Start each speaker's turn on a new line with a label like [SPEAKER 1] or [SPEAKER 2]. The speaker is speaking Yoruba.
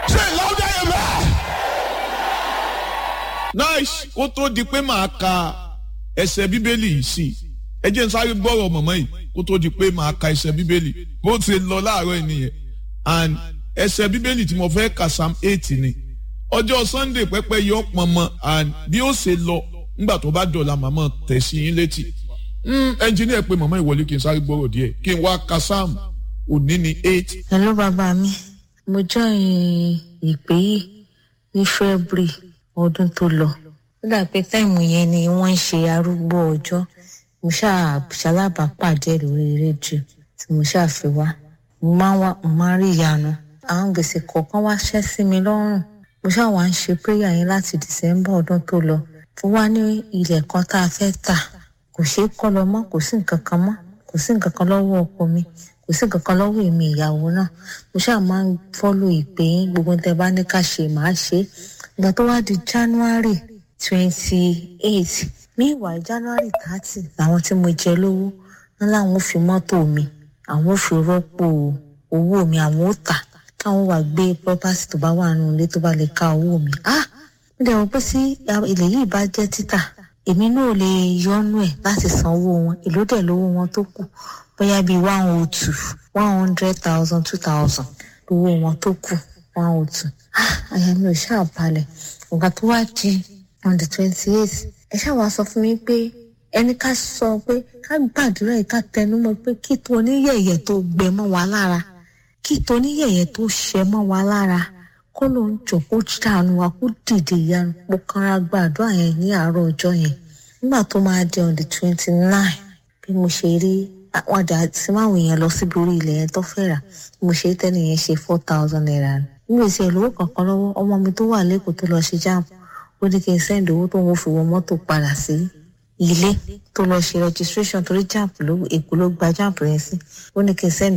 [SPEAKER 1] Say it louder, amen.
[SPEAKER 2] nice ó tó di pé màá ka ẹsẹ̀ bíbélì yìí sí i ẹ jẹ́ n sáré gbọ́rọ̀ mọ̀mọ́ yìí kó tó di pé màá ka ẹsẹ̀ bíbélì bó ti lọ láàárọ̀ yìí nìyẹn and ẹsẹ̀ bíbélì tí mo fẹ́ ka psalm eight ni ọjọ́ sunday pẹ́pẹ́ yọ pọnmọ and bí ó ṣe lọ nígbà tó bá dọ̀la màmá tẹ̀ sí yín létí ẹnjìníà pé màmá ìwọlé kí n sáré gbọ́rọ̀ díẹ̀ kí n wá ka psalm òní ni eight
[SPEAKER 3] hello bàbá mi mo join ìpè yìí ní february ọdún tó lọ ó dà pé táìmù yẹn ni wọ́n ń ṣe arúgbó ọjọ́ mo ṣáà ṣalábàápàdé lórí rédíò tí mo ṣáà fi wá mo máa ń wá mo máa ń rí ìyanu àwọn gbèsè kọ̀ọ̀kan wá ṣẹ́ sí mi lọ́rùn mo ṣáà wá ń ṣe prayer yẹn láti december ọdún tó lọ fún wa ní ilẹ̀ kan tá a fẹ́ tà kò ṣeé kọ́ lọ mọ́ kò sí nǹkan kan mọ́ kò sí nǹkan kan lọ́wọ́ ọkọ mi kò sí nǹkan kan lọ́wọ́ èmi ìyàwó náà mo ṣáà máa ń fọ́lò ìpè yín gbogbo tẹ bá ní ká ṣe màá ṣe é ìgbà tó wá di january twenty eight meanwhile january thirty làwọn tí mo jẹ lówó wọn láwọn ò fi mọ́tò mi àwọn ò fi rọ́pò owó mi àwọn ò tà káwọn wà gbé property tó bá wà nínú ilé tó bá lè ká owó mi ah mo dẹ̀ wọ́n pé sí ilẹ̀ yìí bá jẹ́ títà èmi náà lè yọnu ẹ̀ láti san owó wọn èló dẹ̀ lówó wọn tó kù bóyá bíi one oh two one hundred thousand two thousand lówó wọn tó kù one oh two ah àyà mi ò ṣáà balẹ̀ nǹkan tó wá di on the twenty eight ẹ ṣáà wá sọ fún mi pé ẹni ká sọ pé ká gbàdúrà yìí ká tẹnumọ́ pé kí tó oníyẹ̀yẹ̀ tó gbẹ mọ́ wa lára kí tó oníyẹ̀yẹ̀ tó ṣẹ mọ́ wa lára kó ló ń jọ kó ṣàánú wa kó dìde ìyanu mo kanra gbàdúrà yẹn ní àárọ̀ ọjọ́ yẹn nígbà tó máa di on the twenty nine bí mo ṣe rí àwọn àdá tí máwọn èèyàn lọ síbi orí ilẹ̀ yẹn tó fẹ́ rà bí mo ṣe rí tẹ́lẹ̀ yẹn ṣe four thousand naira ni nígbà tí ẹ̀ lówó kankan lọ́wọ́ ọmọ mi tó wà lẹ́kọ̀ọ́ tó lọ ṣe jam ó ní kí n sẹ́ndì owó tó ń fi wọ mọ́tò padà sí ilé tó lọ ṣe registration torí jam ló èkó ló gba jam yẹn sí ó ní kí n sẹ́ndì